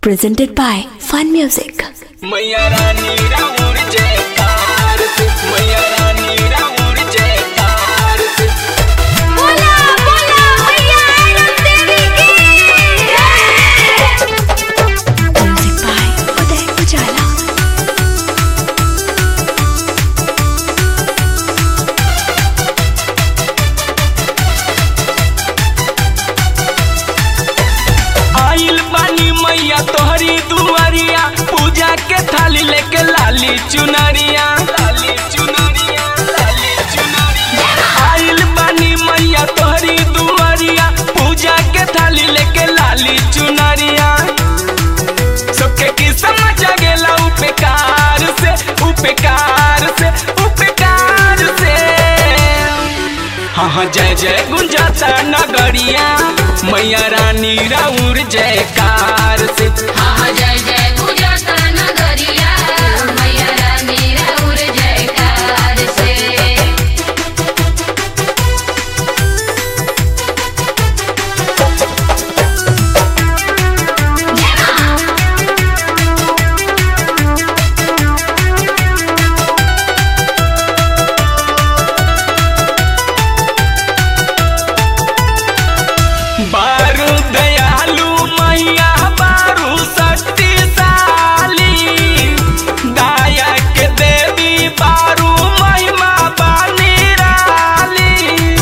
presented by Fun Music. मैया रानी राउर जयकार से मैया रानी राउर जयकार से बोला बोला मैया आनंद देवी की Music by Uday Ujala. आइल बानी मैया तोहरी दुआरिया पूजा के थाली लेके लाली चुनरिया लाली चुनरिया लाली चुनरिया आइल बानी मैया तोहरी दुआरिया पूजा के थाली लेके लाली चुनरिया सबके किस्म जगेला उपकार से उपकार से उपकार से हाँ हाँ जय जय गुंजाता नगरिया मैया रानी राउर जयकार से हाँ जय जय पूजा नगरिया मैया रानी राउर जयकार से बारू दयालु मैया बारू शक्तिशाली दाया के देवी बारू महिमा बानी राली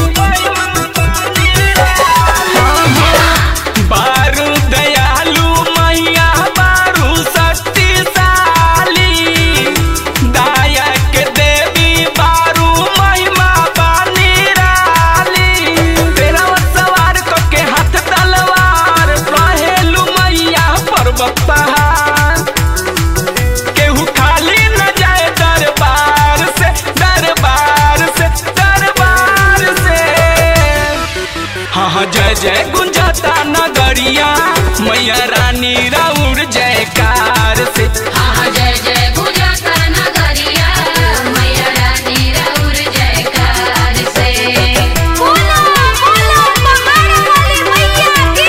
बारू दयालु मैया बारू शक्तिशाली दाया के देवी बारू महिमा बानी राली तेरा सवार क के हाथ तलवार रहेलु मैया पर्वत पहाड़ केहू खाली न जाए दरबार से दरबार से दरबार से हाँ हाँ जय जय गुंजाता नगरिया मैया रानी राउर जयकार से हाँ जय जय पूजा नगरिया मैया रानी राउर जयकार से बोला बोला पहाड़ वाली मैया की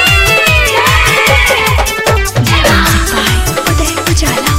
Music by Uday Ujala.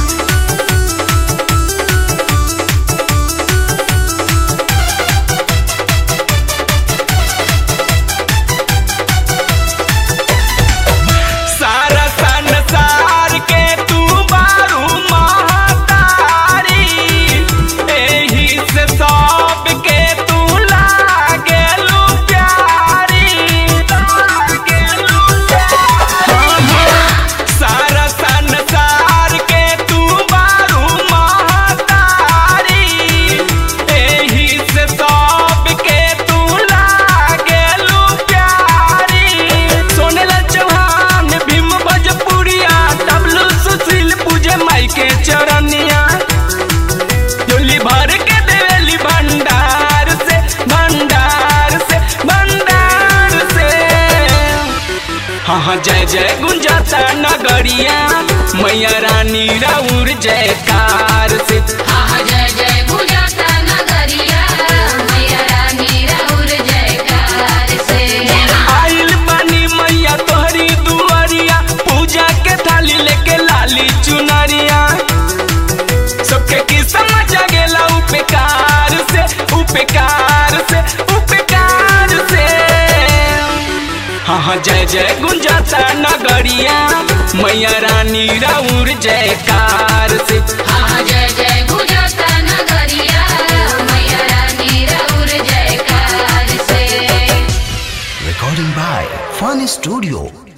सारा संसार के तू बारू महतारी एही से सब के तू लागेलू प्यारी लागेलू प्यारी सारा संसार के तू बारू महतारी एही से सब के तू लागेलू प्यारी सोनेला चौहान भीम भोजपुरिया डब्लू सुशील पूजे माई के चरनिया डोली भर के देवेली भंडार से भंडार से भंडार से हाँ हाँ जय जय गुंजाता नगरिया मैया रानी राउर जयकार से हाँ जय जय पूजा नगरिया मैया रानी राउर जयकार से आइल बानी मैया तोहरी दुआरिया पूजा के थाली लेके लाली चुनरिया सबके किस्म जगेला उपकार से उपकार से उपकार से हाँ हाँ जय जय गुंजाता नगरिया मैया रानी राउर जयकार से हाँ जय जय पूजा नगरिया मैया रानी राउर जयकार से Recording by Fun Studio.